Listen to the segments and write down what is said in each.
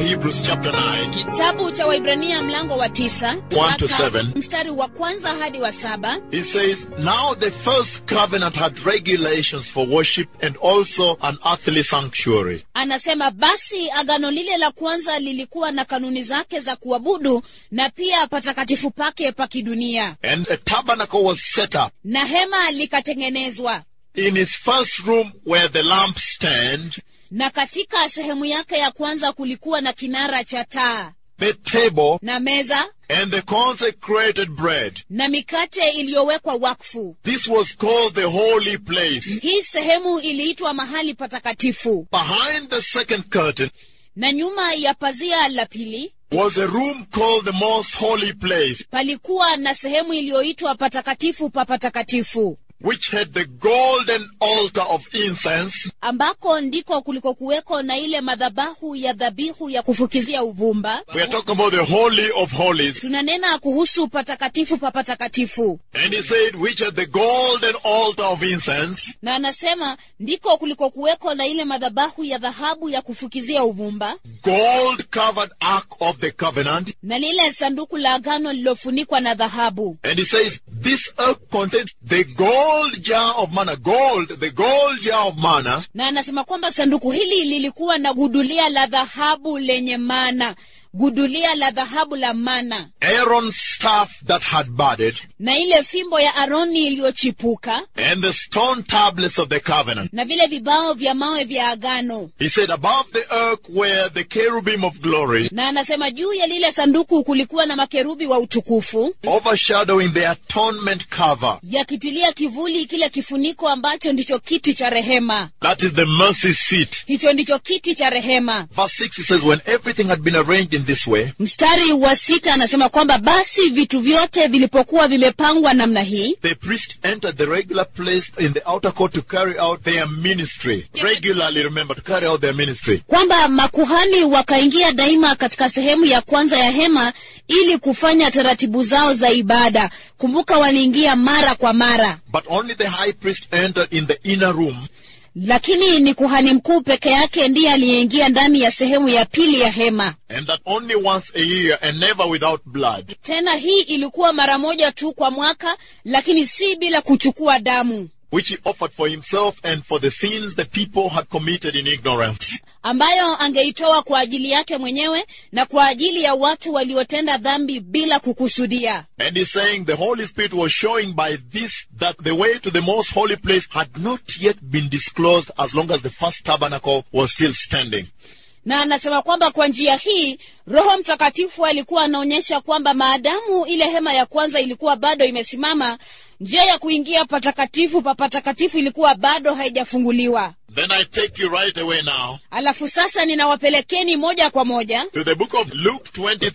Hebrews chapter 9, kitabu cha waibrania mlango wa tisa One to mpaka seven. mstari wa kwanza hadi wa saba he says, Now the first covenant had regulations for worship and also an earthly sanctuary. anasema basi agano lile la kwanza lilikuwa na kanuni zake za kuabudu na pia patakatifu pake pa kidunia And a tabernacle was set up. na hema likatengenezwa In his first room where the lampstand, na katika sehemu yake ya kwanza kulikuwa na kinara cha taa the table, na meza and the consecrated bread. na mikate iliyowekwa wakfu This was called the holy place. hii sehemu iliitwa mahali patakatifu Behind the second curtain na nyuma ya pazia la pili was a room called the most holy place, palikuwa na sehemu iliyoitwa patakatifu pa patakatifu which had the golden altar of incense ambako ndiko kuliko kuweko na ile madhabahu ya dhabihu ya kufukizia uvumba We are talking about the Holy of Holies. tunanena kuhusu patakatifu pa patakatifu And he said, which had the golden altar of incense, na anasema ndiko kuliko kuweko na ile madhabahu ya dhahabu ya kufukizia uvumba gold covered ark of the covenant. na lile sanduku la agano lililofunikwa na dhahabu And he says, this ark contains the gold jar of manna. Gold, the gold jar of manna, na anasema kwamba sanduku hili lilikuwa na gudulia la dhahabu lenye mana gudulia la dhahabu la mana Aaron's staff that had budded, na ile fimbo ya aroni iliyochipuka and the stone tablets of the covenant. na vile vibao vya mawe vya agano He said, above the ark were the cherubim of glory, na anasema juu ya lile sanduku kulikuwa na makerubi wa utukufu overshadowing the atonement cover. yakitilia kivuli kile kifuniko ambacho ndicho kiti cha rehema That is the mercy seat. hicho ndicho kiti cha rehema Verse 6, he says, when everything had been arranged in this way, mstari wa sita anasema kwamba basi vitu vyote vilipokuwa vimepangwa namna hii the priest entered the regular place in the outer court to carry out their ministry. Regularly, remember, to carry out their ministry. kwamba makuhani wakaingia daima katika sehemu ya kwanza ya hema ili kufanya taratibu zao za ibada kumbuka waliingia mara kwa mara But only the high priest entered in the inner room, lakini ni kuhani mkuu peke yake ndiye aliyeingia ndani ya sehemu ya pili ya hema and that only once a year and never without blood. tena hii ilikuwa mara moja tu kwa mwaka lakini si bila kuchukua damu Which he offered for himself and for the sins the people had committed in ignorance. ambayo angeitoa kwa ajili yake mwenyewe na kwa ajili ya watu waliotenda dhambi bila kukusudia And he's saying the Holy Spirit was showing by this that the way to the most holy place had not yet been disclosed as long as the first tabernacle was still standing. na anasema kwamba kwa njia hii roho mtakatifu alikuwa anaonyesha kwamba maadamu ile hema ya kwanza ilikuwa bado imesimama njia ya kuingia patakatifu pa patakatifu ilikuwa bado haijafunguliwa Then I take you right away now alafu sasa ninawapelekeni moja kwa moja to the book of Luke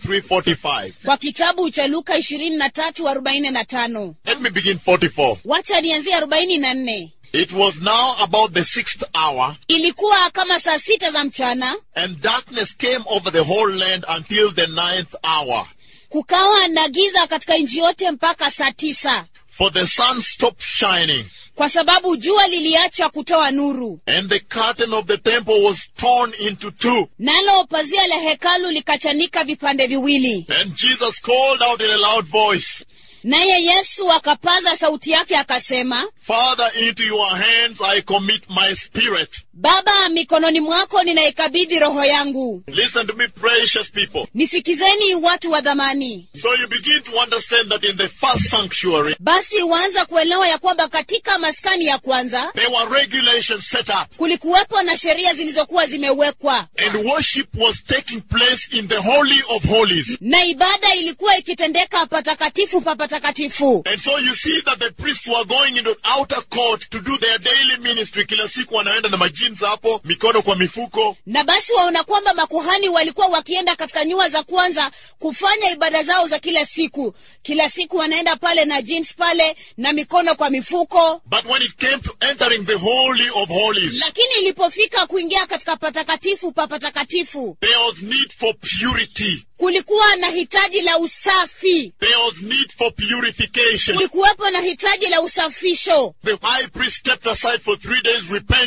23:45. kwa kitabu cha luka ishirini na tatu arobaini na tano Let me begin 44. wacha nianzie arobaini na nne It was now about the sixth hour, ilikuwa kama saa sita za mchana and darkness came over the whole land until the ninth hour. kukawa na giza katika nchi yote mpaka saa tisa For the sun stopped shining, kwa sababu jua liliacha kutoa nuru and the curtain of the temple was torn into two. nalo pazia la hekalu likachanika vipande viwili And Jesus called out in a loud voice, naye yesu akapaza sauti yake akasema Father, into your hands I commit my spirit. baba mikononi mwako ninaikabidhi roho yangu Listen to me, precious people. nisikizeni watu wa dhamani So you begin to understand that in the first sanctuary, basi waanza kuelewa ya kwamba katika maskani ya kwanza there were regulations set up, kulikuwepo na sheria zilizokuwa zimewekwa and worship was taking place in the Holy of Holies. na ibada ilikuwa ikitendeka patakatifu pa patakatifu And so you see that the priests were going into outer court to do their daily ministry. Kila siku wanaenda na majins hapo, mikono kwa mifuko. na basi waona kwamba makuhani walikuwa wakienda katika nyua za kwanza kufanya ibada zao za kila siku kila siku wanaenda pale na jeans pale na mikono kwa mifuko But when it came to entering the Holy of Holies, lakini ilipofika kuingia katika patakatifu pa patakatifu there was need for purity. kulikuwa na hitaji la usafi There was need for purification. kulikuwepo na hitaji la usafisho The high priest stepped aside for three days repenting. He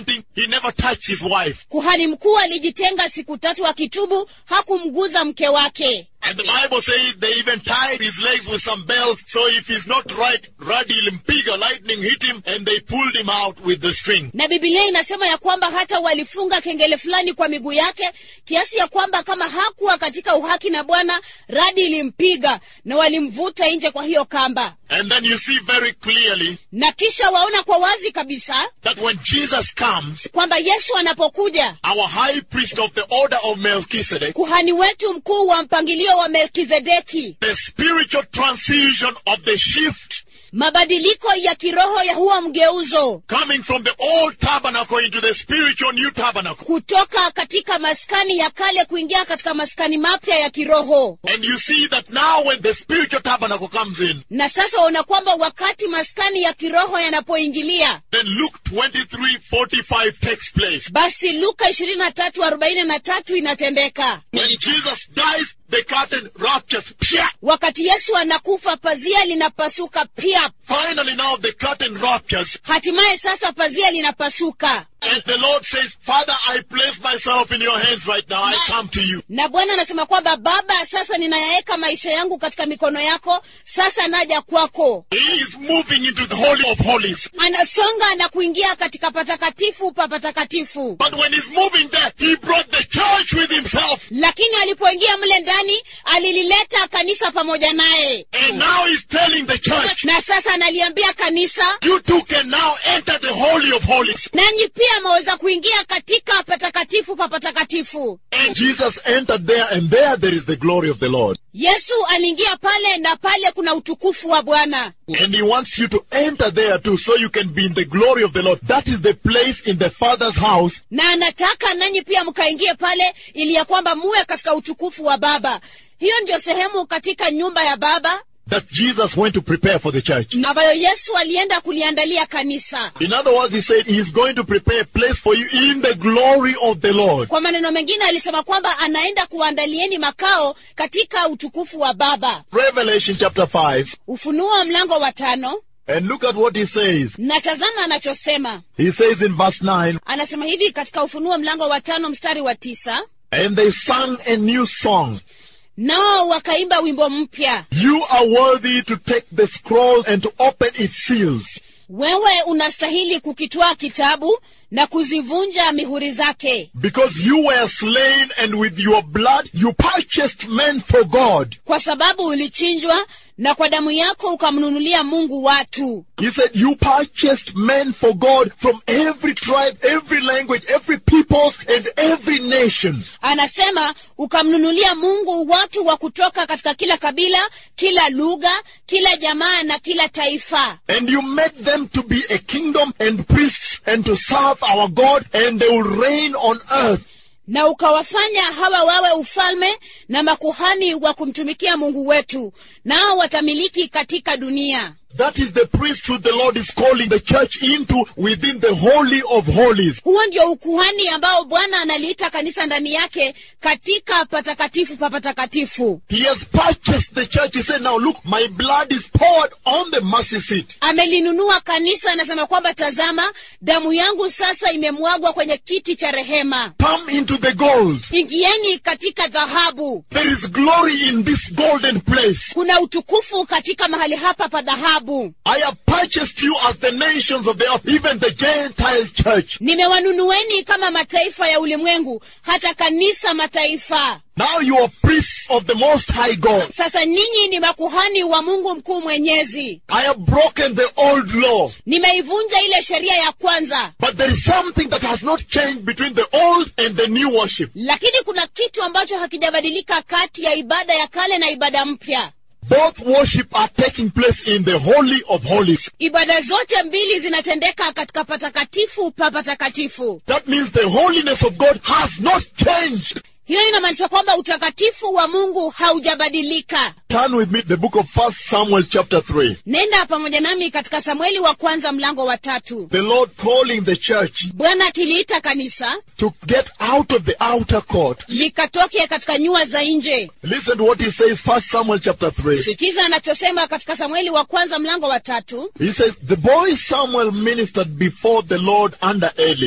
he never touched his wife. kuhani mkuu alijitenga siku tatu akitubu hakumguza mke wake And the Bible says they even tied his legs with some bells, so if he's not right, radi ilimpiga, lightning hit him, and they pulled him out with the string. na bibilia inasema ya kwamba hata walifunga kengele fulani kwa miguu yake kiasi ya kwamba kama hakuwa katika uhaki na bwana radi ilimpiga na walimvuta nje kwa hiyo kamba And then you see very clearly na kisha waona kwa wazi kabisa that when Jesus comes, kwamba yesu anapokuja our high priest of the order of Melchizedek, kuhani wetu mkuu wa mpangilio wa melkizedeki the spiritual transition of the shift mabadiliko ya kiroho ya huo mgeuzo coming from the old tabernacle into the spiritual new tabernacle. kutoka katika maskani ya kale kuingia katika maskani mapya ya kiroho And you see that now when the spiritual tabernacle comes in, na sasa waona kwamba wakati maskani ya kiroho yanapoingilia then Luke 23:45 takes place. basi luka ishirini na tatu arobaini na tatu inatendeka When Jesus dies, the curtain ruptures. Pia! wakati yesu anakufa pazia linapasuka pia Finally now the curtain ruptures hatimaye sasa pazia linapasuka and the Lord says, Father, I place myself in your hands right now. I come to you. na bwana anasema kwamba baba sasa ninayaweka maisha yangu katika mikono yako sasa naja kwako He is moving into the Holy of Holies. anasonga na kuingia katika patakatifu pa patakatifu But when he's moving there, he brought the church with himself. lakini alipoingia mle ndani alilileta kanisa pamoja naye And now he's telling the church, na sasa analiambia kanisa you too can now enter the Holy of Holies. nanyi pia mwaweza kuingia katika patakatifu pa patakatifu And Jesus entered there, and there there is the glory of the Lord. yesu aliingia pale na pale kuna utukufu wa bwana And he wants you to enter there too, so you can be in the glory of the Lord. That is the place in the Father's house na anataka nanyi pia mkaingie pale ili ya kwamba muwe katika utukufu wa baba hiyo ndio sehemu katika nyumba ya baba that Jesus went to prepare for the church. ambayo yesu alienda kuliandalia kanisa In other words, he said he is going to prepare a place for you in the glory of the Lord. kwa maneno mengine alisema kwamba anaenda kuwaandalieni makao katika utukufu wa baba Revelation chapter 5, ufunuo wa mlango wa tano and look at what he says. na tazama anachosema He says in verse 9, anasema hivi katika ufunuo mlango wa tano mstari wa tisa And they sang a new song. nao wakaimba wimbo mpya You are worthy to take the scroll and to open its seals. wewe unastahili kukitwaa kitabu na kuzivunja mihuri zake Because you were slain and with your blood you purchased men for God. kwa sababu ulichinjwa na kwa damu yako ukamnunulia mungu watu He said you purchased men for God from every tribe, every language, every people, and every nation. anasema ukamnunulia mungu watu wa kutoka katika kila kabila kila lugha kila jamaa na kila taifa And you made them to be a kingdom and priests and to serve our God and they will reign on earth. na ukawafanya hawa wawe ufalme na makuhani wa kumtumikia mungu wetu nao watamiliki katika dunia That is the priesthood the Lord is calling the church into within the Holy of Holies. huo ndio ukuhani ambao bwana analiita kanisa ndani yake katika patakatifu pa patakatifu He has purchased the church. He said, now look, my blood is poured on the mercy seat. amelinunua kanisa anasema kwamba tazama damu yangu sasa imemwagwa kwenye kiti cha rehema Come into the gold. ingieni katika dhahabu There is glory in this golden place. kuna utukufu katika mahali hapa pa dhahabu I have purchased you as the nations of the earth, even the Gentile church. nimewanunueni kama mataifa ya ulimwengu hata kanisa mataifa Now you are priests of the Most High God. sasa ninyi ni makuhani wa mungu mkuu mwenyezi I have broken the old law. nimeivunja ile sheria ya kwanza But there is something that has not changed between the old and the new worship. lakini kuna kitu ambacho hakijabadilika kati ya ibada ya kale na ibada mpya Both worship are taking place in the Holy of Holies. ibada zote mbili zinatendeka katika patakatifu pa patakatifu That means the holiness of God has not changed. hiyo inamaanisha kwamba utakatifu wa mungu haujabadilika Turn with me the book of First Samuel chapter 3. nenda pamoja nami katika samueli wa kwanza mlango wa tatu The Lord calling the church bwana akiliita kanisa to get out of the outer court. likatoke katika nyua za nje Listen to what he says, First Samuel chapter 3. sikiza anachosema katika samueli wa kwanza mlango wa tatu He says, The boy Samuel ministered before the Lord under Eli.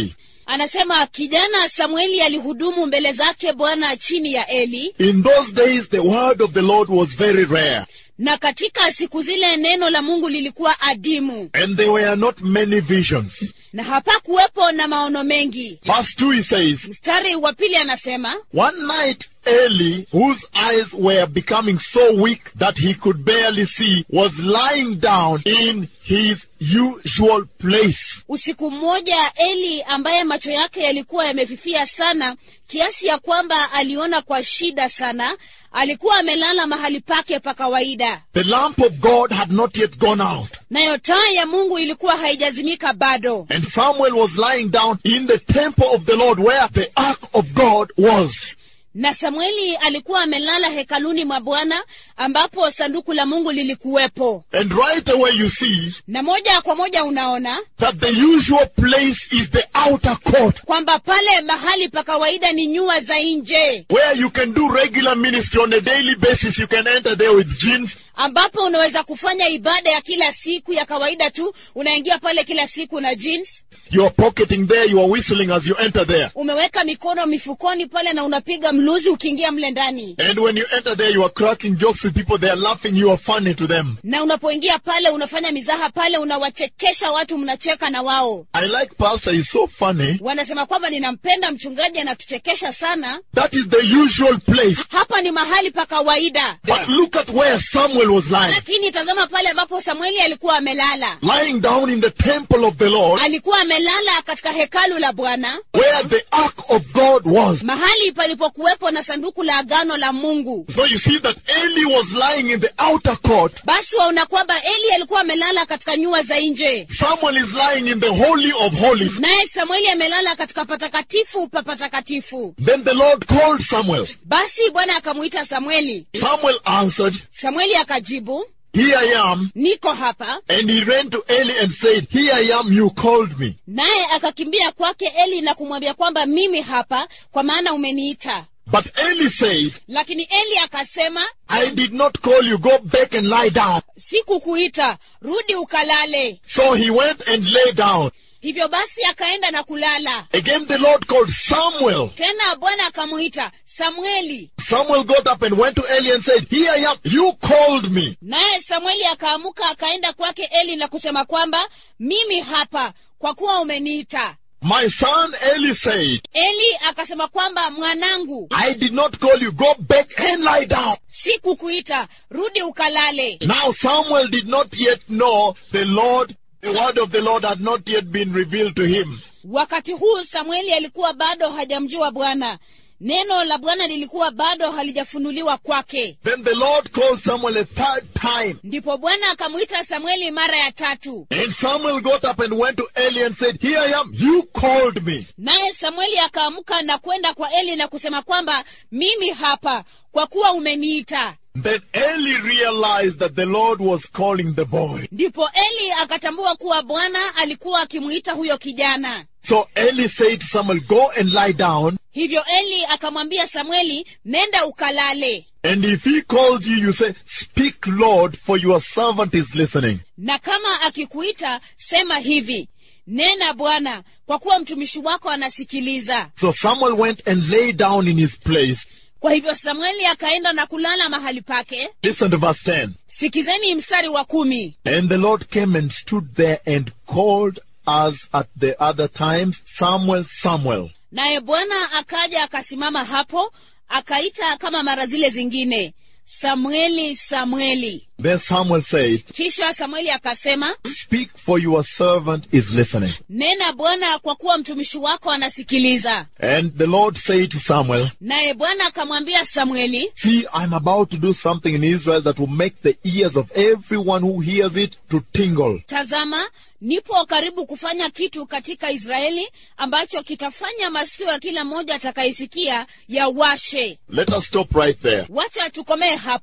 anasema kijana samueli alihudumu mbele zake bwana chini ya eli In those days, the word of the Lord was very rare, na katika siku zile neno la mungu lilikuwa adimu and there were not many visions. na hapakuwepo na maono mengi Verse 2, he says, mstari wa pili anasema One night, Eli, whose eyes were becoming so weak that he could barely see, was lying down in his usual place. usiku mmoja eli ambaye macho yake yalikuwa yamefifia sana kiasi ya kwamba aliona kwa shida sana alikuwa amelala mahali pake pa kawaida The lamp of God had not yet gone out, nayo taa ya mungu ilikuwa haijazimika bado and Samuel was lying down in the temple of the Lord where the ark of God was. na samueli alikuwa amelala hekaluni mwa bwana ambapo sanduku la mungu lilikuwepo And right away you see na moja kwa moja unaona that the usual place is the outer court kwamba pale mahali pa kawaida ni nyua za nje where you can do regular ministry on a daily basis. You can enter there with jeans, ambapo unaweza kufanya ibada ya kila siku ya kawaida tu unaingia pale kila siku na jeans you are pocketing there, you are whistling as you enter there. umeweka mikono mifukoni pale na unapiga mluzi ukiingia mle ndani And when you enter there, you are cracking jokes with people, they are laughing, you are funny to them. na unapoingia pale unafanya mizaha pale unawachekesha watu mnacheka na wao I like Pastor, he's so funny. wanasema kwamba ninampenda mchungaji anatuchekesha sana That is the usual place. hapa ni mahali pa kawaida But look at where Samuel was lying. lakini tazama pale ambapo samueli alikuwa amelala Lying down in the temple of the Lord, alikuwa amelala katika hekalu la bwana where the ark of God was. mahali palipokuwepo na sanduku la agano la mungu So you see that Eli was lying in the outer court. basi waona kwamba eli alikuwa amelala katika nyua za nje Samuel is lying in the Holy of Holies. naye samueli amelala katika patakatifu pa patakatifu Then the Lord called Samuel. basi bwana akamuita samueli Samuel answered, samueli akajibu Here I am. niko hapa And he ran to Eli and said, Here I am, you called me. naye akakimbia kwake eli na kumwambia kwamba mimi hapa kwa maana umeniita But Eli said, lakini eli akasema I did not call you, go back and lie down. sikukuita rudi ukalale So he went and lay down. hivyo basi akaenda na kulala Again the Lord called Samuel. tena bwana akamuita samueli Samuel got up and went to Eli and said, Here I am, you called me. naye samueli akaamuka akaenda kwake eli na kusema kwamba mimi hapa kwa kuwa umeniita My son Eli said, eli akasema kwamba mwanangu I did not call you, go back and lie down. sikukuita rudi ukalale Now Samuel did not yet know the Lord, the word of the Lord had not yet been revealed to him. wakati huu samueli alikuwa bado hajamjua bwana neno la bwana lilikuwa bado halijafunuliwa kwake Then the Lord called Samuel a third time. ndipo bwana akamwita samueli mara ya tatu And Samuel got up and went to Eli and said, Here I am, you called me. naye samueli akaamka na kwenda kwa eli na kusema kwamba mimi hapa kwa kuwa umeniita Then Eli realized that the Lord was calling the boy. ndipo eli akatambua kuwa bwana alikuwa akimuita huyo kijana So Eli said to Samuel, Go and lie down. hivyo eli akamwambia samueli nenda ukalale And if he calls you, you say, Speak, Lord, for your servant is listening. na kama akikuita sema hivi nena bwana kwa kuwa mtumishi wako anasikiliza So Samuel went and lay down in his place. kwa hivyo samueli akaenda na kulala mahali pake Listen to verse 10. sikizeni mstari wa kumi And the Lord came and stood there and called as at the other times, Samuel, Samuel. naye bwana akaja akasimama hapo akaita kama mara zile zingine samueli samueli Then Samuel said, kisha samueli akasema Speak, for your servant is listening. nena bwana kwa kuwa mtumishi wako anasikiliza And the Lord said to Samuel, naye bwana akamwambia samueli See, I'm about to do something in Israel that will make the ears of everyone who hears it to tingle. tazama nipo karibu kufanya kitu katika israeli ambacho kitafanya masikio ya kila mmoja atakayesikia yawashe Let us stop right there. wacha tukomee hapo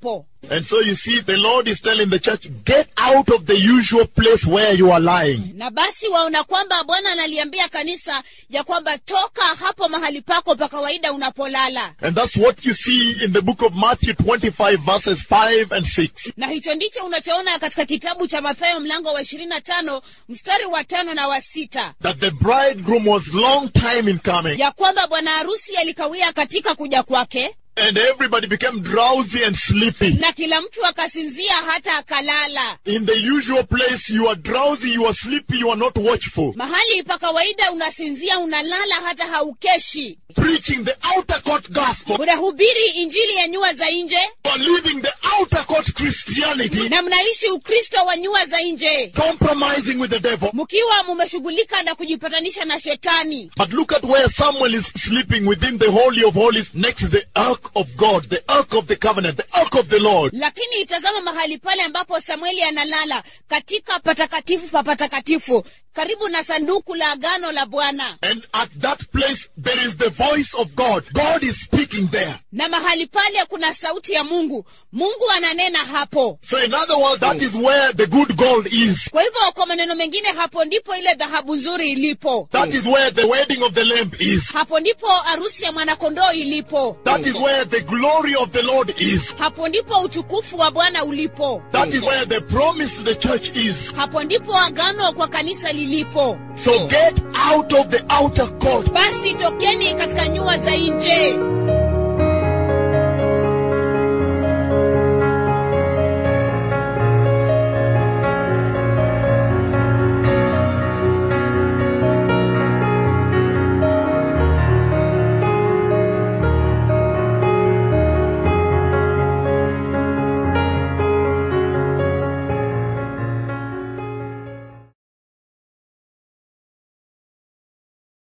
And so you see, the Lord is telling the church, get out of the usual place where you are lying. na basi waona kwamba bwana analiambia kanisa ya kwamba toka hapo mahali pako pa kawaida unapolala And that's what you see in the book of Matthew 25 verses 5 and 6. na hicho ndicho unachoona katika kitabu cha mathayo mlango wa ishirini na tano mstari wa tano na wa sita That the bridegroom was long time in coming. ya kwamba bwana harusi alikawia katika kuja kwake And everybody became drowsy and sleepy. na kila mtu akasinzia hata akalala In the usual place, you are drowsy, you are sleepy, you are not watchful. mahali pa kawaida unasinzia unalala hata haukeshi Preaching the outer court gospel. unahubiri injili ya nyua za nje You are living the outer court Christianity. na mnaishi ukristo wa nyua za nje Compromising with the devil. mkiwa mumeshughulika na kujipatanisha na shetani But look at where Samuel is sleeping within the Holy of Holies next to the Ark of God, the Ark of the Covenant, the Ark of the Lord. lakini itazama mahali pale ambapo samueli analala katika patakatifu pa patakatifu karibu na sanduku la agano la bwana And at that place, there is the voice of God. God is speaking there. na mahali pale kuna sauti ya mungu mungu ananena hapo So in other words, that is where the good gold is. kwa hivyo kwa maneno mengine hapo ndipo ile dhahabu nzuri ilipo That is where the wedding of the Lamb is. hapo ndipo harusi ya mwanakondoo ilipo That is where the glory of the Lord is. hapo ndipo utukufu wa bwana ulipo That is where the promise to the church is. hapo ndipo agano kwa kanisa lilipo So get out of the outer court. basi tokeni katika nyua za nje